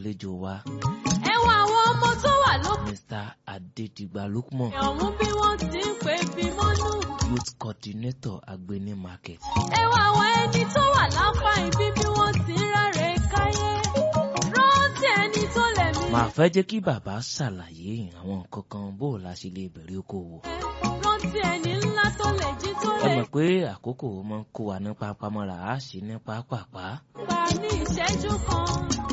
àlejò wa ẹ wo àwọn ọmọ tó wà lókè Mr. Adédìgbà Lukman ọ̀hún bí wọ́n ti ń pè bí mọ́nú. youth coordinator Agbeni market. ẹ wo àwọn ẹni tó wà lápá ibi bí wọ́n ti ń ráre káyé. rántí ẹni tó lẹ̀ mí. màá fẹ́ jẹ́ kí bàbá ṣàlàyé àwọn nǹkan kan bó o la ṣe lè bẹ̀rẹ̀ okòwò. rántí ẹni ńlá tó lè jí tó ẹ lè mọ̀ pé àkókò máa ń kó wa ní pápámọ́ra á ṣe ní pápápá. gbà ní ìṣẹ́jú kan.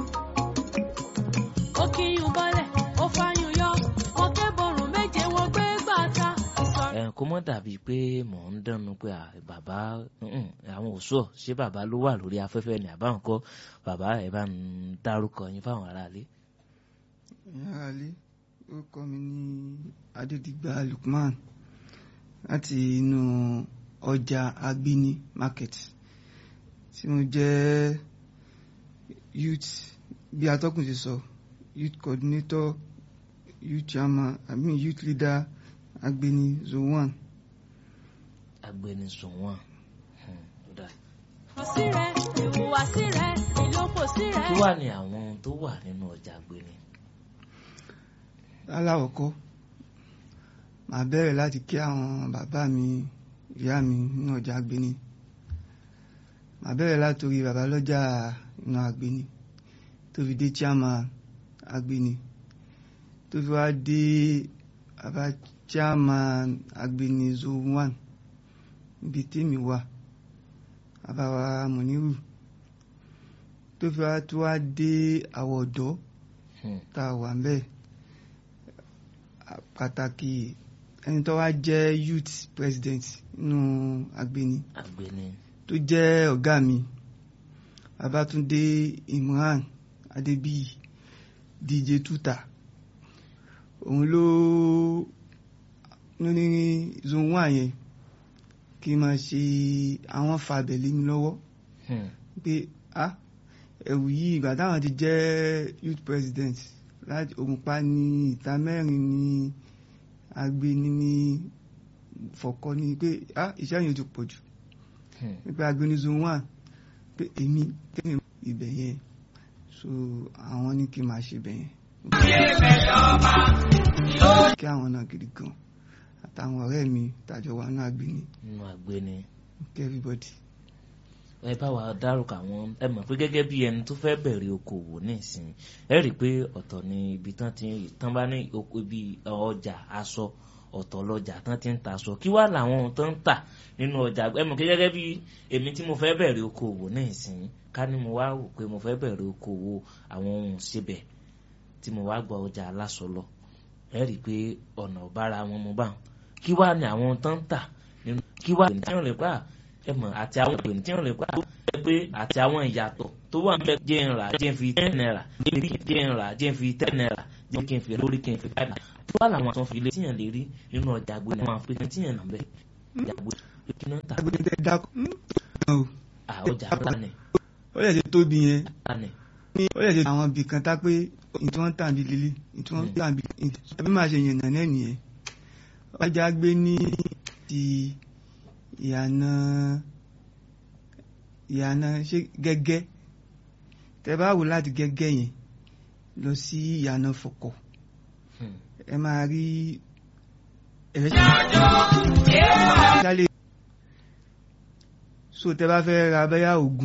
ó kíyùn bọ́lẹ̀ ó fàyùn yọ wọn kẹ́bọ̀rún méje wọ́n gbé gbàtà. ìsọ̀rọ̀ ẹ kó mọ́ dàbí pé mò ń dánu pé à, bàbá mm, àwọn òṣùọ ṣé bàbá ló wà lórí afẹ́fẹ́ ni àbá nǹkan bàbá ẹ bá ń dárúkọ yín fáwọn aráalé. ẹ̀yin aráalé orúkọ mi ní adédìgbà lukman láti inú ọjà agbeni market tí mo jẹ́ youth bí atọ́kùn ti sọ youth coordinator youth chairman i mean youth leader agbeni zone one agbẹnusùn wọn. sí rẹ̀ ìhùwàsí rẹ̀ ìlókòsí rẹ̀. kí wà ní àwọn tó wà nínú ọjà Agbeni. aláwọ̀kọ́ màá bẹ̀rẹ̀ láti kí àwọn bàbá mi ìyá mi nínú ọjà agbeni màá bẹ̀rẹ̀ látòrí bàbá lọ́jà inú agbeni tó fi dé chairman agbeni tó fi wá dé bàbá chairman agbeni zone one níbi tèmi wà bàbá wa mọ̀nírù tó fi wá tó wá dé àwọ̀ ọ̀dọ́ Hmm. tá a wà ń bẹ́ẹ̀ pàtàkì ẹni tó wá jẹ́ youth president nínú agbeni Agbeni. tó jẹ́ ọ̀gá mi Babátúndé Imran Adébíyì DJ Tuta òun ló ní zone one yẹn kí n máa ṣe àwọn fàbẹ̀ lé mi lọ́wọ́ Hmm. pé ah ẹ̀wù yìí ìgbà táwọn ti jẹ́ youth president láti Ògùnpa ní ìta mẹ́rin ní Agbeni ní Fọ̀kọ́ ní pé ah iṣẹ́ yẹn ti pọ̀ jù Hmm. nípa Agbeni zone one pé èmi tẹ́lẹ̀ ibẹ̀ yẹn so àwọn ní kí n máa ṣe ibẹ̀ yẹn. kí àwọn náà gidi gan àtàwọn ọ̀rẹ́ mi tàjọ wà náà Agbeni nínú Agbeni. kí everybody. ẹ bá wa dárúkọ àwọn ẹ mọ̀ pé gẹ́gẹ́ bí ẹni tó fẹ́ bẹ̀rẹ̀ okòwò nísìn ẹ rí i pé ọ̀tọ̀ ni ibi tán ti tán bá ní oko ibi ọjà aṣọ ọ̀tọ̀ lọ́jà tán ti ń ta aṣọ kí wá làwọn ohun tó ń tà nínú ọjà ẹ mọ̀ pé gẹ́gẹ́ bí èmi tí mo fẹ́ bẹ̀rẹ̀ okòwò nísìn ká ní mo wá wò pé mo fẹ́ bẹ̀rẹ̀ okòwò àwọn ohun síbẹ̀ tí mo wá gba ọjà aláṣọ lọ ẹ rí i pé ọ̀nà ọ̀bára wọn mo bá wọn kí wá ní àwọn ohun tó ń tà nínú kí wá ní tí wọ́n lè pa ẹ mọ̀ àti àwọn ìpè tí wọ́n lè pa ẹ pé àti àwọn ìyàtọ̀ tó wà níbẹ̀ jẹ́ ń rà jẹ́ ń fi ten naira jẹ́ ń rà jẹ́ ń fi ten naira jẹ́ kí n fi lórí kí n fi five naira tó wà láwọn àtúnfi ilé tíyàn lè rí nínú ọjà Agbeni àwọn àpèkàn tíyàn nà bẹ́ẹ̀ ọjà Agbeni pé kí náà tà Agbeni tẹ dákọ à ọjà ńlá ó lè ṣe tóbi yẹn ńlá ni ó lè ṣe àwọn ibì kan tá pé ìtí wọ́n tàn bí lílí ìtí wọ́n tàn bí tàbí máa ṣe yànnà náà nìyẹn ọjà Agbeni ti ìyànà ìyànà ṣe gẹ́gẹ́ tẹ bá wò láti gẹ́gẹ́ yẹn lọ sí ìyànà Fọ̀kọ̀ Hmm. ẹ máa rí ẹ̀rẹ́ ṣálẹ̀ so tẹ bá fẹ́ ra bẹ́yà oògùn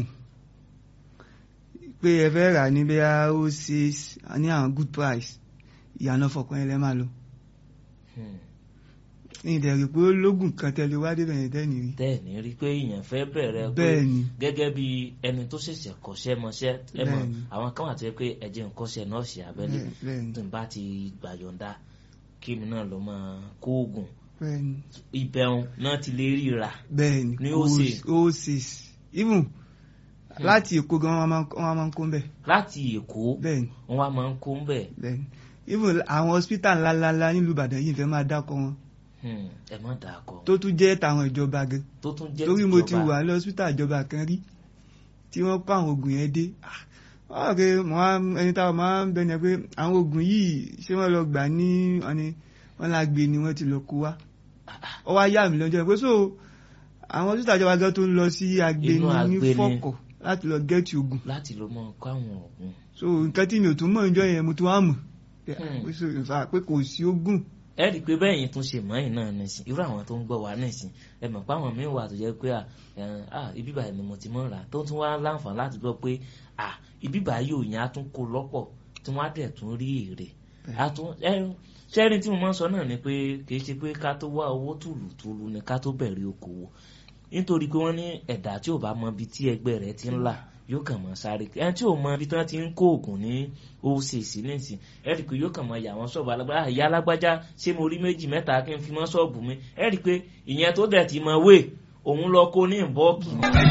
pé ẹ fẹ́ rà ní bẹ́yà ó ṣe ní àwọn good price ìyànà Fọ̀kọ̀ yẹn lẹ́ máa lọ Hmm. ní ìdẹ̀rì pé ó lógùn kan tẹ́lẹ̀ wá débẹ̀ yẹn tẹ́ni rí bẹ́ẹ̀ ni rí i pé èèyàn fẹ́ bẹ̀rẹ̀ pé bẹ́ẹ̀ ni gẹ́gẹ́ bí ẹni tó ṣẹ̀ṣẹ̀ kọ́ṣẹ́ mọṣẹ́ ẹ mọ̀ Bẹ́ẹ̀ni. àwọn kan wà tó yẹ pé ẹ̀jẹ̀ ń kọ́ṣẹ́ nọ́ọ̀sì abẹ́lé bẹ́ẹ̀- bẹ́ẹ̀ ni tó ń bá ti gbàyọ̀ǹda kí mi náà lọ máa kó oògùn bẹ́ẹ̀ ni ìbẹ̀rùn náà ti lè ríra bẹ́ẹ̀ ni Ní kò ó ṣe. sí- ó ṣe even láti Èkó gan wọn máa ń- wọn máa ń kó ń bẹ̀ láti Èkó bẹ́ẹ̀ ni wọn wá máa ń kó ń bẹ̀ bẹ́ẹ̀ ni even àwọn hospital ńláńlá nílùú Ìbàdàn yìí fẹ́ máa dákọ̀ wọn Hmm, ẹ má dà kọ tó tún jẹ́ tàwọn ìjọba gan tó tún jẹ́ torí mo ti tìjọba. wà ní hospital ìjọba kan rí tí wọ́n kó àwọn oògùn yẹn dé Ah, wọ́n rò pé mo wá ẹni táwọn máa ń bẹ̀rẹ̀ pé àwọn oògùn yìí ṣé wọ́n lọ gbà ní ọ̀ni wọ́n la gbé ni wọ́n ti lọ kó wá ó wá yà mí lọ́jọ́ pé so àwọn hospital ìjọba gan tó ń lọ sí Agbeni Inú ní Agbeni. Fọ̀kọ̀ láti lọ gẹ́ẹ̀tì oògùn láti lọ mọ kọ́ àwọn oògùn so nǹkan tí mi ò tún mọ̀ níjọ́ yẹn mo tún wá mọ̀ Hmm. pé so- in fact, pé kò sí oògùn ẹ rí i pé bẹ́ẹ̀ yìí tún ṣe mọ́yìn náà nìsín irú àwọn tó ń gbọ́ wa nìsín ẹ mọ̀ pé àwọn míín wà tó jẹ́ pé à, ẹ̀, à ibi báyìí ni mo ti mọ̀ rà tó tún wá láǹfààní láti gbọ́ pé à ibi báyìí ò yẹn á tún kó lọ́pọ̀ tí wọ́n á dẹ̀ tún rí èrè á tún ẹ ṣẹ́rin tí mo máa ń sọ náà ni pé kì í ṣe pé ká tó wá owó tùlùtùlù ni ká tó bẹ̀rẹ̀ okòwò nítorí pé wọ́n ní ẹ̀dá tí ò bá mọ ibi tí ẹgbẹ́ rẹ̀ ti ń là yóò kàn mọ́ sáré ẹni tí ò mọ ibi tí wọ́n ti ń kó oògùn ní occ nísìn ẹ rí i pé yóò kàn mọ́ yà wọ́n ṣọ́ọ̀bù alágbára ìyá alágbájá ṣé mo rí méjì mẹ́ta kí n fi mọ́ ṣọ́ọ̀bù mi ẹ rí i pé ìyẹn tó dẹ̀ ti mọ wé òun lọ kó ní ìbọ́ọ̀kì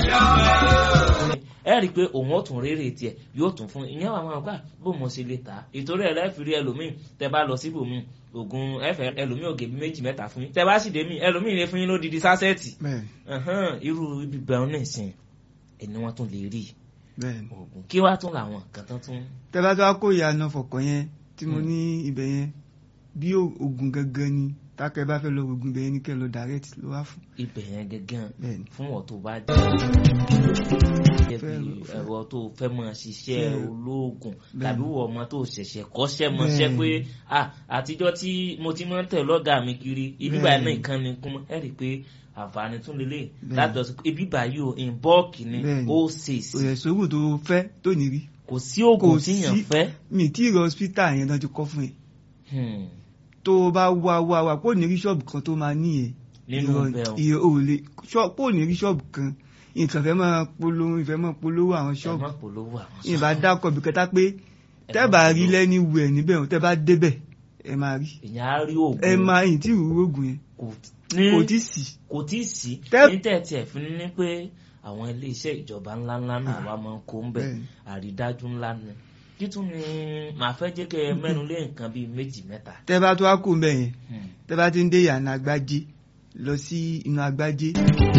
ẹ rí i pé òun ó tún rérè tiẹ̀ yóò tún fún ìyẹn wà máa gbà bó mo ṣe lè tà á ìtorí ẹ̀ lẹ́fìrí ẹlòmíì tẹ bá lọ síbòmíì oògùn ẹ̀fẹ̀ ẹlòmíì ògè bí méjì mẹ́ta fún yín tẹ bá sì dé mí ẹlòmíì lè fún yín lódìdí sásẹ́ẹ̀tì bẹ́ẹ̀ Ẹ̀hán, irú ibi bẹ̀rù nìsín ẹni wọ́n tún lè rí bẹ́ẹ̀ ni. oògùn kí wàá tún làwọn nǹkan tán tún tẹ́ bá tó wá kó ìyànà fọ̀kàn yẹn tí mo Hmm. ní ibẹ̀ yẹn bí o- oògùn gangan ni tákẹ́ bá fẹ́ lọ oògùn ibẹ̀ yẹn ní kẹ́ lọ direct ló wá fún ibẹ̀ yẹn gẹ́gẹ́ bẹ́ẹ̀ ni. fún ọ̀ tó bá jẹ́ gẹ́gẹ́ Fẹ́- bí fẹ́- ẹ̀rọ tó fẹ́ mọ̀ ṣiṣẹ́ Fẹ́- olóògùn Bẹ́ẹ̀ tàbí ni. wọ ọmọ tó ṣẹ̀ṣẹ̀ kọ́ṣẹ́ mọṣẹ́ pé Bẹ́ẹ̀ ni. ah àtijọ́ tí mo ti máa ń tẹ̀ lọ́gà mi kiri ibi Bẹ́ẹ̀ báyìí náà ni. nǹkan ni kún mọ́ ẹ rí i pé àǹfààní tún lélẹ̀ Bẹ́ẹ̀ láti lọ sí ibi báyìí o in bulk ni Bẹ́ẹ̀ ni. ó ṣe sí òyẹ̀ sóògùn tó fẹ́ tó ní rí kò sí oògùn kò tíyàn sí- fẹ́ mi tí ìrọ̀ hospital yẹn náà ti kọ́ fún ẹ Hmm. tó o bá wá wá wá kó ní rí ṣọ́ọ̀bù kan tó máa ní ẹ nínú bẹ́ẹ̀ o. ìrọ̀ ò lè ṣọ́- kó ní rí ṣọ́ọ̀bù kan nǹkan fẹ́ máa polówó ìfẹ́ máa polówó àwọn ẹ ṣọ́ọ̀bù má polówó àwọn ìbá dákọ̀ bí kẹta pé Ẹ tẹ́ má bá rí polówó. lẹ́ni wù ẹ̀ níbẹ̀ tẹ́ bá débẹ̀ ẹ máa rí èèyàn á rí oògùn ẹ máa yìn tí ìrú oògùn yẹn kò ní kò tí sì kò tí ì sí Tẹ́- ní tẹ̀tí ẹ̀ fi ní pé àwọn iléeṣẹ́ ìjọba ńláńlá náà wà máa ń kó ń bẹ̀ Bẹ́ẹ̀ni. àrídájú ńlá ni títún ni màá fẹ́ jẹ́ kẹ́ ẹ mẹ́nu lé nǹkan bíi méjì mẹ́ta. tẹ́ bá tó wá kó mbẹ̀ yẹn Hmm. tẹ́ bá ti ń dé ìyànà agbájé lọ sí inú agbájé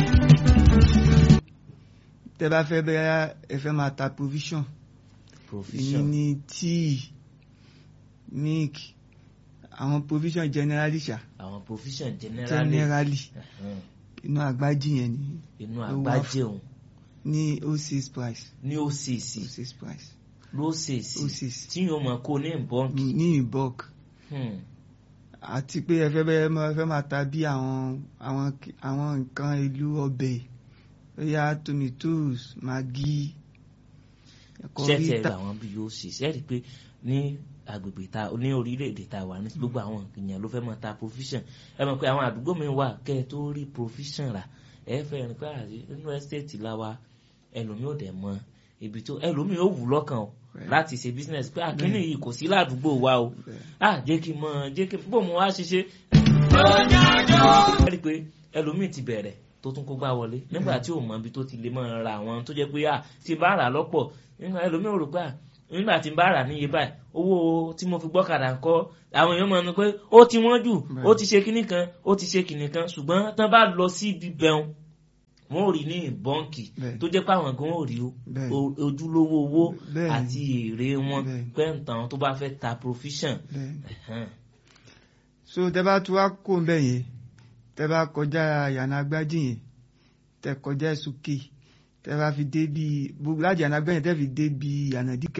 tẹ́ bá fẹ́ bẹ́ẹ̀ ẹ fẹ́ máa ta provision ìyẹn provision ní tíì milk àwọn provision generally ṣá àwọn provision generally generally Ẹ̀hẹ́n. inú agbájé yẹn ní inú ló wá àgbájé òun ní o six price ní occ o six price lóṣèṣì o six tí yóò máa kó ní bọ́ǹkì. ní in bulk Hmm. àti pé ẹ fẹ́ bẹ́ẹ̀ máa fẹ́ máa ta bí àwọn àwọn àwọn nǹkan ìlú ọbẹ̀ bóyá tomatoes maggi ẹ̀kọ́ ṣé tiẹ̀ rí ríta àwọn bí yóò ṣe ṣe rí i pé ní agbègbè ta ní orílẹ̀-èdè ta wà ní gbogbo àwọn èèyàn ló fẹ́ máa ta provision ẹ mọ̀ pé àwọn àdúgbò mi wà kẹ́ ẹ tó rí provision rà ẹ fẹ́ rìn pé àti nínú estate la wa ẹlòmíì ò dẹ̀ mọ ibi tó ẹlòmíì ò wù lọ́kàn o Bẹ́ẹ̀. láti ṣe business pé àkíní yìí kò sí ládùúgbò wa o à jẹ́ kí n mọ jẹ́ kí n bó mo wá ṣiṣẹ́ ẹ rí i pé ẹlòmíì ti bẹ̀rẹ̀ tó tún kó gbá wọlé nígbà tí ò mọ ibi tó ti lè máa ra àwọn tó jẹ́ pé à tí bá rà lọ́pọ̀ nígbà ẹlòmíì ò rò pé à nígbà tí n bá rà níye báyìí owó tí mo fi gbọ́kadà ń kọ́ àwọn èèyàn máa ń pé ó ti wọ́n jù ó ti ṣe kinní kan ó ti ṣe kinní kan ṣùgbọ́n tán bá lọ sí ibi bẹun wọn ò rí ní bọ́ǹkì Bẹ́ẹ̀. tó jẹ́ pé àwọn gan ò rí o- Bẹ́ẹ̀. o- ojúlówó owó Bẹ́ẹ̀. àti èrè wọn Bẹ́ẹ̀. pẹ́ǹtàn tó bá fẹ́ ta provision. bẹ́ẹ̀. Ẹ̀hẹ́n. so tẹ́ bá tún wá kó ń bẹ̀ yẹn tẹ́ bá kọjá ìyànà agbájé yẹn tẹ́ kọjá sókè tẹ́ bá fi dé bí gbogbo láti ìyànà agbájé yẹn tẹ́ fi dé bí ìyànà díkà.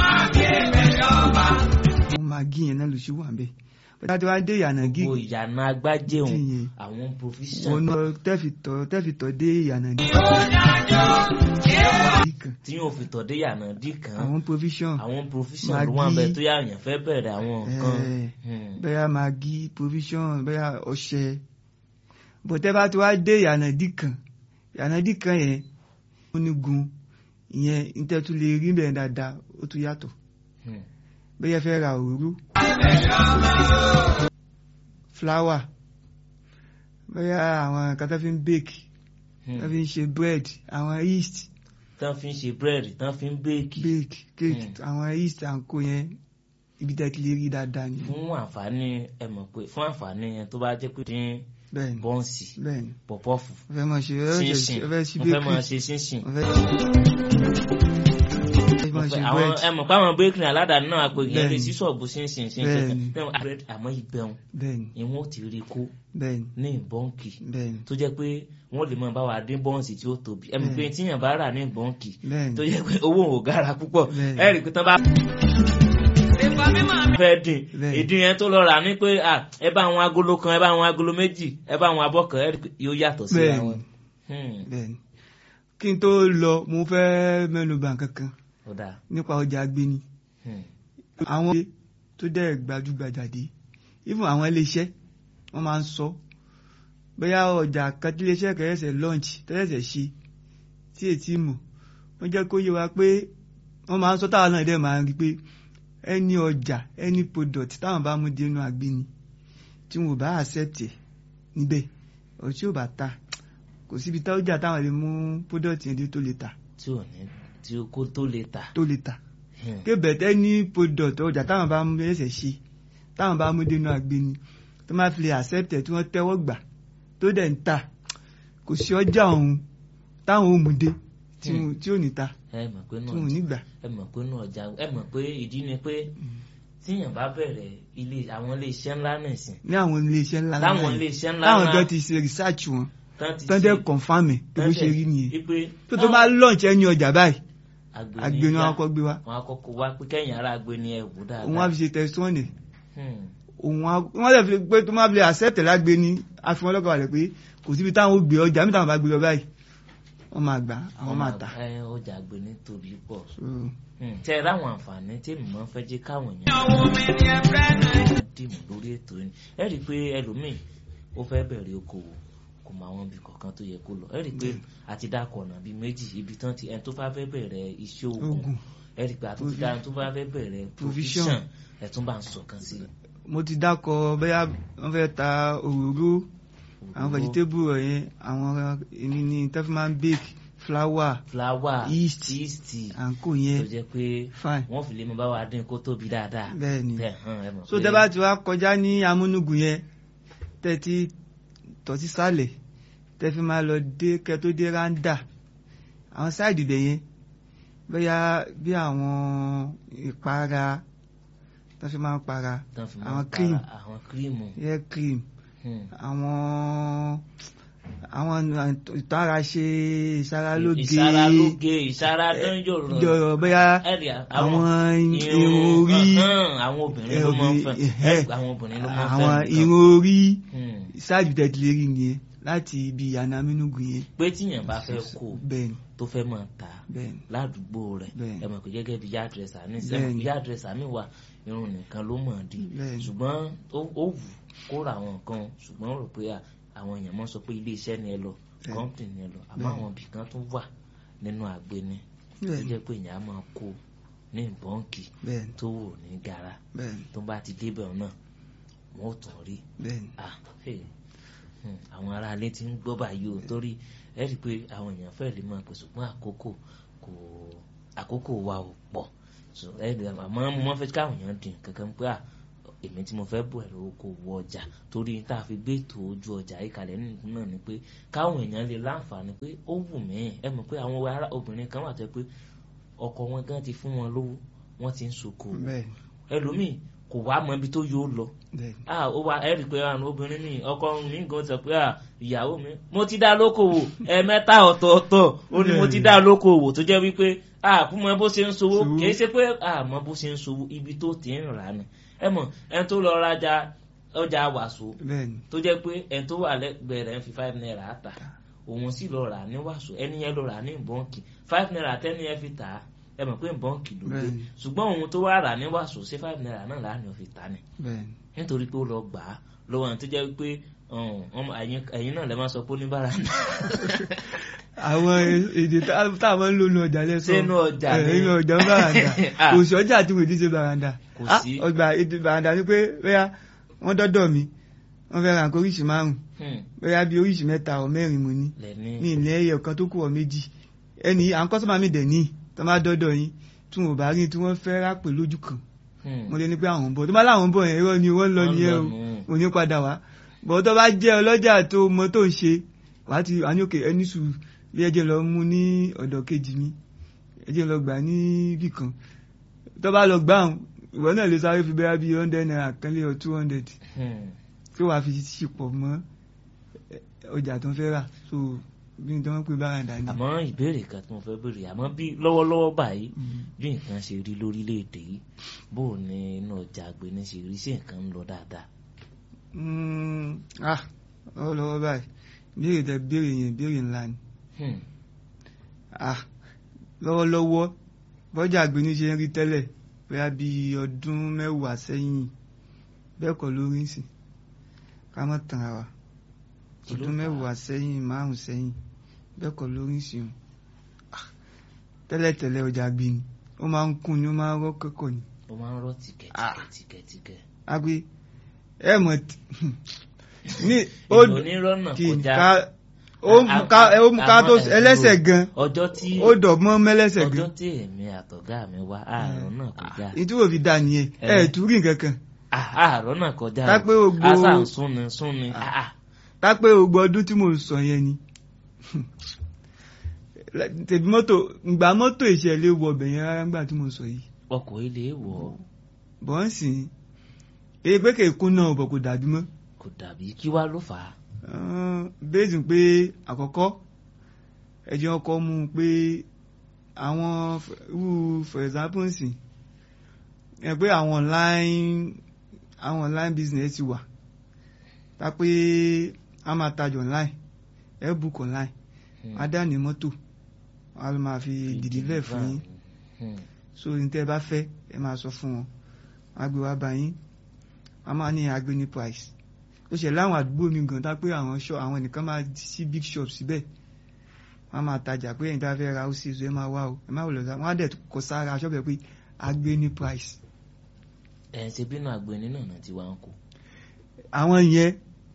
àwọn magi yẹn náà ló ṣì wà ń bẹ̀ bẹ́ẹ̀ tí wọ́n á dé ìyànà gí gbogbo ìyànà agbájẹun Tí yẹn. àwọn provision wọn náà tẹ́ fi tọ́ tẹ́ fi tọ́ dé ìyànà díkà. tí yóò fi tọ̀dé yànà dì kan àwọn provision àwọn provision ló Maggi. wà bẹ tó yà yàn fẹ́ bẹ̀rẹ̀ àwọn nǹkan. Eh, Hmm. bẹ́ẹ̀ magi provision bẹ́ẹ̀ ọṣẹ bọ̀tẹ́ bá ti wá dé ìyànà dì kan ìyànà dì kan yẹn ó ní gun ìyẹn ìtẹ́tù lè rí bẹ́ẹ̀ dáadáa ó tún yàtọ̀ Hmm. bẹ́ẹ̀ fẹ́ ra òróró flour bẹ́ẹ̀ àwọn nǹkan tó fi ń bake Hmm. tó fi ń ṣe bread àwọn yeast tán fi ń ṣe búrẹ́dì tán fi ń bẹ́ẹ̀kì bake cake Hmm. àwọn yeast à ń kó yẹn ibi tẹ́ ti lè rí dáadáa ni fún àǹfààní ẹ mọ̀ pé fún àǹfààní yẹn tó bá jẹ́ pé dín bẹ́ẹ̀ ni bọ́ǹsì bẹ́ẹ̀ ni pọ̀pọ́fù wọ́n fẹ́ máa ṣe wọ́n fẹ́ ṣinṣin ṣe- wọ́n fẹ́ ṣe wọ́n fẹ́ máa bakery ṣe ṣinṣin wọ́n fẹ́ wọ́n ṣe àwọn bread ẹ mọ̀ pé àwọn bakery aládàáni náà àpèjì yẹn lè Bẹ́ẹ̀ni. sí ṣọ́ọ̀bù ṣinṣin Bẹ́ẹ̀ni. ṣinṣin àmọ́ ìbẹ̀rùn bẹ́ẹ̀ni ìwọ̀n ò ti rí kó bẹ́ẹ̀ni ní ìbọ́ǹkì bẹ́ẹ̀ni tó jẹ́ pé wọ́n lè máa bá wa dín bọ́ǹsì tí ó tóbi ẹ̀mí pé tíyàn bá rà ní ìbọ́ǹkì bẹ́ẹ̀ni tó jẹ́ pé owó ò gara púpọ̀ Bẹ́ẹ̀ni. ẹ rí i pé tán bá fẹ́ dín Bẹ́ẹ̀ni. ìdí yẹn tó lọ rà ní pé à, ẹ bá àwọn agolo kan ẹ bá àwọn agolo méjì ẹ bá àwọn abọ́ kan ẹ rí i pé yóò yàtọ̀ síra Bẹ́ẹ̀ni. wọn. Hmm, bẹ́ẹ̀ni kí n tó lọ mo fẹ́ mẹ́nu bà kankan ó dáa. nípa ọjà agbéni Hmm, àwọn ilé tó dẹ̀ gbajúgbajà dé even àwọn iléeṣẹ́ wọ́n máa ń sọ bóyá ọjà kan tí iléeṣẹ́ kẹrẹsẹ̀ launch tẹ́lẹ̀sẹ̀ ṣe tí ètí mọ̀ wọ́n jẹ́ kó yé wa pé wọ́n máa ń sọ táwọn náà dẹ̀ máa ń rí pé ẹni ọjà ẹni product táwọn bá mú dé inú agbéni tí wọn ò bá accept ẹ̀ níbẹ̀ ọ̀ tí ò bá ta kò síbi tá ọjà táwọn lè mú product yẹn dé tó lè ta tí ò ní tí ó kó tó lè tà. tó lè ta Hmm, kébẹ̀tẹ́ ní product ọjà táwọn bá mú ẹsẹ̀ ṣe táwọn bá mú dénú agbéni tó máa fi lè accept ẹ̀ tí wọ́n tẹ́wọ́ gbà tó dẹ̀ ń ta kò sí ọjà ọ̀hún táwọn ò mú dé tí wọn- tí ò ní ta ẹ mọ̀ pé tí náà wọn ò ní gbà. ẹ mọ̀ pé náà ọjà ẹ mọ̀ pé ìdí ni pé tíyàn bá bẹ̀rẹ̀ ilé àwọn ilé iṣẹ́ ńlá nìsín ní àwọn iléeṣẹ́ ńlá láwọn ńlá ilé yẹn, iṣẹ́ ńlá táwọn ńlá gan ti ṣe research wọn tán ti tán ṣe- dẹ̀ confam ẹ̀ pé bó ṣe tán rí nìyẹn wípé tó tó bá launch ẹni ọjà báyìí agbeni agbéni wọn já, kọ́ gbé wa wọn akọkọ wá pé kẹ́yìn ara agbeni ẹ wò dáadáa. òun á fi ṣe testimony Hmm, òun á wọ́n lè fi pé tó máa fi lè accept ẹ̀ lágbéni àfi wọn lọ́kàn balẹ̀ pé kò síbi táwọn ò gbé ọjà mi táwọn bá gbé lọ báyìí wọ́n máa gbà àwọn máa tà. ẹ ọjà agbeni tóbi pọ̀ So, Hmm, tẹ ẹ ráwọn àǹfààní tí èmi máa ń fẹ́ jẹ́ káwọn èèyàn dìmú lórí ètò yìí ẹ rí i pé ẹlòmíì ó fẹ́ bẹ̀rẹ̀ okòwò kò mọ àwọn ibi kọ̀ọ̀kan tó yẹ kó lọ ẹ rí i pé àti dákọ̀ ọ̀nà bíi méjì ibi tán ti ẹni tó bá fẹ́ bẹ̀rẹ̀ iṣẹ́ ogun Ogun. ẹ rí i pé àtúntò dáa tó bá fẹ́ bẹ̀rẹ̀ Provision. provision ẹ tún bá ń sọ̀kan sí i. mo ti dákọ bẹ́yà wọ́n fẹ́ ta òróró àwọn vegetable ọ̀yẹn àwọn èmi ní tefman bake flour flower Yeast. yeast àǹkó tó yẹn jẹ́ pé fine wọ́n fi lè mọ bá wa dín kó tóbi dáadáa bẹ́ẹ̀ ni tẹ̀ hàn ẹ mọ̀ so pé tẹ́ bá ti wá kọjá ní amúnúgùn yẹn tẹ́ ti tọ̀ sí sálẹ̀ tẹ́ fi máa lọ dé kẹ́ tó dé ráńdà àwọn sáìdì ibẹ̀ yẹn bẹ́yà bí àwọn ìpara tó fi máa ń para tán fi máa àwọn ń cream. para àwọn kírímù hair cream Hmm. àwọn àwọn ìtara ṣe ìṣaralóge ìṣaralóge ìṣaradánjòrò jọrọ bóyá ẹ̀rì àwọn irun orí àwọn obìnrin ló máa ń fẹ́ ẹ̀hẹ́, àwọn obìnrin ló máa ń fẹ́ àwọn nǹkan. irun orí Hmm. ṣáàjù tẹ̀tìlérí nìyẹn láti ibi anamínúgùn yẹn pé tíyàn bá fẹ́ kó bẹ́ẹ̀ni tó fẹ́ máa tà bẹ́ẹ̀ni ládùúgbò rẹ̀ Bẹ́ẹ̀ni. ẹ mọ̀ pé gẹ́gẹ́ bí yá dírẹ́sà ní Bẹ́ẹ̀ni. sẹ́mu yá dírẹ́sà mi wà irun nìkan ló mọ̀ dí Bẹ́ẹ̀ni. ṣùgbọ́n ó ó wù kó ra àwọn nǹkan ṣùgbọ́n ó rò pé à, àwọn èèyàn mọ̀ sọ pé ilé iṣẹ́ ni ẹ lọ Bẹ́ẹ̀ni. kọ́ńpì ni ẹ lọ àmọ́ Bẹ́ẹ̀ni. àwọn ibì kan tó wà nínú àgbẹni tó bẹ́ẹ̀ni jẹ́ pé èèyàn á máa kó ní bọ́ǹkì bẹ́ẹ̀ni tó wò ní gara bẹ́ẹ̀ni tó bá ti débẹ̀ náà wọ́n ò tún rí bẹ́ẹ̀ni ah hey, hmm, àwọn aráalé ti ń gbọ́ báyìí o torí ẹ rí i pé àwọn èèyàn fẹ́ lè máa pèsè fún àkókò kò àkókò wa ò pọ̀ so ẹ rí i àmọ́ mo máa fẹ́ káwọn èèyàn dín kankan pé à èmi tí mo fẹ́ bọ̀ ẹ̀rọ oko wọ ọjà torí tá a fi gbé ètò ojú ọjà yìí kalẹ̀ nínú náà ni pé káwọn èèyàn lè láǹfààní pé ó wù mí ẹ mọ̀ pé àwọn ará obìnrin kan wà tó yẹ pé ọkọ wọn gan ti fún wọn lówó wọn ti ń ṣoko bẹ́ẹ̀ni ẹlòmíì kò wá mọ ibi tó yóò lọ bẹ́ẹ̀ni ah ó wá ẹ rí i pé àwọn obìnrin ní ọkọ mi gan sọ pé ah ìyàwó mi mo ti dá lókòwò ẹ̀ẹ̀mẹ́ta ọ̀tọ̀ọ̀tọ̀ ó ní mo ti dá lókòwò tó jẹ́ wípé ah kú mọ bó ṣe ń sowó Sowó. kìí ṣe pé ah mọ bó ṣe ń sowó ibi tó ti ń rà ni ẹ mọ̀ ẹni tó lọ rajà ọjà wàsó bẹ́ẹ̀ni tó jẹ́ pé ẹni tó wà lẹ́gbẹ̀ẹ́ rẹ̀ ń fi five naira tà òun sì lọ rà ní wàsó ẹni yẹn lọ rà ní bọ́ǹkì five naira tẹ́ni yẹn fi tà á ẹ mọ̀ pé bọ́ǹkì ló gbé Bẹ́ẹ̀ni. ṣùgbọ́n òun tó wá rà ní wàsó sí five naira náà láàánú fi tà ni bẹ́ẹ̀ni nítorí pé ó lọ gbà á lọ́wọ́ àwọn tó jẹ́ pé ẹ̀yin náà lè máa sọ pé oníbàárà náà àwọn èdè tá- táwọn ń lò ní ọjà lẹ́sọ̀ Sínú ọjà ni. nínú ọjà ń bàràndà Ah. kò sí ọjà tí mo ti ṣe bàràndà Kò Ah, sí. ọgbà èdè bàràndà ni pé bóyá wọ́n dọ́dọ̀ mi wọ́n fẹ́ ra nǹkan oríṣi márùn Hmm, bóyá bí oríṣi mẹ́ta ọ̀ mẹ́rin mo ní lẹ́ni ní ilẹ̀ ẹyọ kan tó kù ọ̀ méjì ẹni à ń kọ́sọ́mà mi dẹ̀ ní tó má dọ́dọ̀ yín tí wọn ò bá rí tí wọ́n fẹ́ rápè lójú kan Hmm, mo lè ní pé àwọn ń bọ̀ tó bá láwọn ń bọ̀ yẹn irọ́ ni wọ́n lọ Wọ́n nìyẹn lọ o nù. mo ní padà wá bọ̀ tó bá jẹ́ ọlọ́jà tó mọ tó ń ṣe wàá ti wà ní òkè ẹni sùúrù bí ẹjẹ lọ mú ní ọ̀dọ̀ kejì mi ẹ jẹ́ lọ gbà ní ibì kan tó bá lọ gbà hàn ìwọ náà lè sáré fi bẹ́ẹ̀ bí hundred naira kan lé ọ two hundred Hmm. tí wàá fi ṣìpọ̀ mọ́ eh, ọjà tó ń fẹ́ rà so bí n tó ń pè báràndà ni. àmọ́ ìbéèrè kan tí mo fẹ́ béèrè àmọ́ bí lọ́wọ́lọ́wọ́ báyìí Mm. bí nǹkan ṣe rí lórílẹ̀‐èdè yìí bó o ní inú ọjà àgbẹ̀ni ṣe rí sí nǹkan ń lọ dáadáa. Mm, ah lọ́wọ́lọ́wọ́ báyìí béèrè tẹ béèrè yẹn béèrè ńlá ni Hmm. ah lọ́wọ́lọ́wọ́ bọ́jà àgbẹ̀ni ṣe ń rí tẹ́lẹ̀ bóyá bí ọdún mẹ́wàá sẹ́yìn bẹ́ẹ̀ kọ́ ló rí sí ká má tàn ara wa Kí ló ọdún fà á? mẹ́wàá sẹ́yìn márùn sẹ́yìn bẹ́ẹ̀ kọ́ ló rí sí o Ah, tẹ́lẹ̀tẹ́lẹ̀ ọjà àgbẹ̀ni ó máa ń kún ni ó máa ń rọ́ kẹ́kọ̀ọ́ ni ó máa ń rọ́ Ah. tìkẹ́tìkẹ́tìkẹ́. agbe ẹ mọ̀ tí ní ó èèyàn onírọ́nà kì í kọjá ká ó mú ká ó mú ká tó àmọ́ ẹlẹ́sẹ̀ gan ọjọ́ tí ó dọ̀gbọ́n mẹ́lẹ́sẹ̀ ọjọ́ gan tí èmi àtọ̀gá mi wá àárọ̀ náà kọjá ìtúwò fi dà nìyẹn ẹ Eh. ẹ̀ tún rí nǹkan kan Ah, àárọ̀ náà kọjá Ká pé gbogbo- àṣà ń súnni súnni Ah. Ah, tápẹ́ gbogbo ọdún tí mò ń sọ yẹn ni tèmi mọ́tò ìgbà mọ́tò ìṣẹ̀lẹ̀ wọ ọbẹ̀ yẹn rárá nígbà tí mò ń sọ yìí ọkọ̀ ilé wọ̀ ọ́ bọ́ ń sìn èyí pé kèékún náà bọ̀ kò dàbí mọ́ kò dàbí kí wá ló fà á. bẹ́ẹ̀sì pé àkọ́kọ́ ẹjọ́ ọkọ̀ mú un pé àwọn f- irú for example nsìn ẹ pé àwọn online àwọn online business ti wà tá pé a máa tajà online ẹ book online Hmm. a dá ní mọ́tò a ló máa fi dìdílẹ̀ fún yín Hmm. so ní tẹ́ ẹ bá fẹ́ ẹ máa sọ fún wọn a gbé wá bá yín a máa ní agbé ní price ó ṣe láwọn àdúgbò mi gan tá pé àwọn shop àwọn nìkan máa sí big shop síbẹ̀ wọ́n á máa tajà pé ẹ̀yin tá fẹ́ ra ó sì ẹ máa wá o ẹ má wò lọ sá wọ́n á dẹ̀ kọ sára shop ẹ pé agbé ní price ẹ̀ ṣe bínú àgbẹ̀ni náà náà ti wá ń kó. àwọn yẹn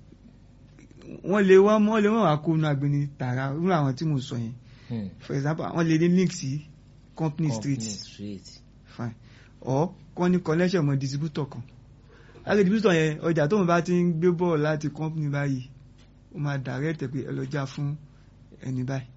wọ́n lè wọ́n wọ́n lè wọ́n wá kó nu agbé ní tààrà irú àwọn tí mo sọ yẹn Hmm. for example àwọn lè ní link sí company street Company street. fine or kọ́ ní connection mọ́ distributor kan láti distributor yẹn ọjà tóun bá ti ń gbé bọ́ọ̀ láti company báyìí ó máa direct ẹ̀ pé ẹ lọ já fún ẹni báyìí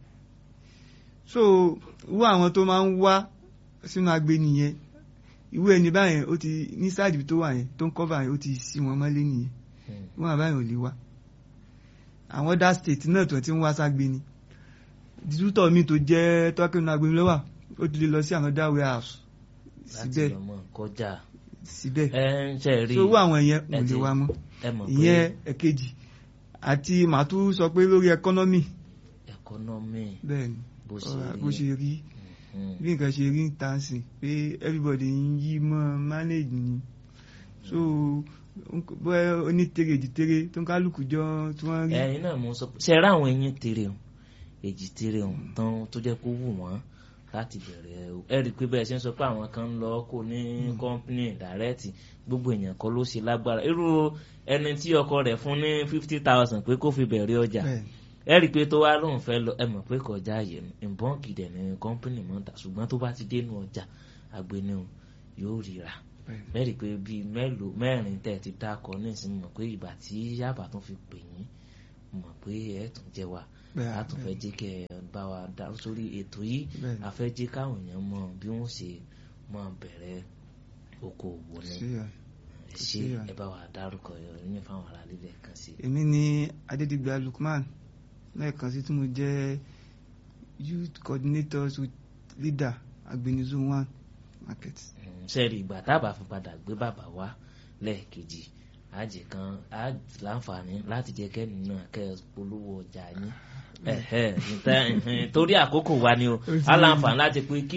so irú àwọn tó máa ń wá sínú agbe nìyẹn irú ẹni báyẹn ó ti ní sáàdì tó wà yẹn tó ń cover yẹn ó ti sí wọn mọ́lé nìyẹn Hmm. wọn àbáyẹn ò lè wá àwọn other state náà tó ti ń wá ságbe ni distributor mi tó jẹ́ tọ́kínú agbe lọ́wọ́ ó ti lè lọ sí àwọn other warehouse láti síbẹ̀ lọ mọ kọjá. síbẹ̀ ẹ ń ṣe rí so owó àwọn yẹn ẹ kò lè ti- wá mọ́ ẹ mọ̀ ìyẹn pé ẹ̀kejì àti màá tún sọ pé lórí ẹkọ́nọ́mì ẹkọ́nọ́mì bẹ́ẹ̀ ni bó ṣe ọ̀rọ̀ rí bó ṣe rí Hmm. bí nǹkan ṣe rí ń ta sí pé everybody ń yí mọ́ manage ni so bóyá onítèrè jìtèrè tó ń kálukú jọ tí wọ́n rí ẹyin náà mo sọ pé ṣe rá àwọn eyín tere o èjì tere o tán tó jẹ́ kó wù wọ́n láti bẹ̀rẹ̀ o ẹ rí i pé bẹ́ẹ̀ ṣe ń sọ pé àwọn kan ń lọ kó ní kọ́ńpínì dàrẹ́tì gbogbo èèyàn kan ló ṣe lágbára irú ẹni tí ọkọ rẹ̀ fún ní fifty thousand pé kó fi bẹ̀rẹ̀ ọjà bẹ́ẹ̀ ẹ rí i pé tó wá lóun fẹ́ lọ ẹ mọ̀ pé kọjá àyè ìbọn kìdẹ̀ ní kọ́ńpínì mọ́ta ṣùgbọ́n tó bá ti dénú ọjà agbẹni o yóò ríra bẹ́ẹ̀ mẹ́rin pé bíi mélòó mẹ́rin tẹ́ ẹ ti dákọ̀ nísìnyí mọ̀ pé ìgbà tí yàbá tún fi pè yín mọ̀ pé ẹ tún jẹ́ wa bẹ́ẹ̀ a tún fẹ́ jẹ́ kẹ́ ẹ bá wa dá sórí ètò yìí bẹ́ẹ̀ a fẹ́ jẹ́ káwọn èèyàn mọ bí wọ́n ṣe máa bẹ̀rẹ̀ okòwò ni sí ẹ. ẹ ṣe sí, ẹ bá wa dárúkọ yín fáwọn ará lílẹ̀ kan sí. èmi ni adédìgbà lukman lẹ́ẹ̀kan sí tí mo jẹ́ youth coordinator with leader agbenizu one market. sẹ́ẹ̀rì ìgbà tábà fi padà gbé bàbá wá lẹ́ẹ̀kejì àjẹ kan á láǹfààní láti jẹ́ kẹ́ni náà kẹ́ ẹ polówó ọjà yín ẹ̀hẹ́ níta- torí àkókò wa ni o á láǹfààní láti pé kí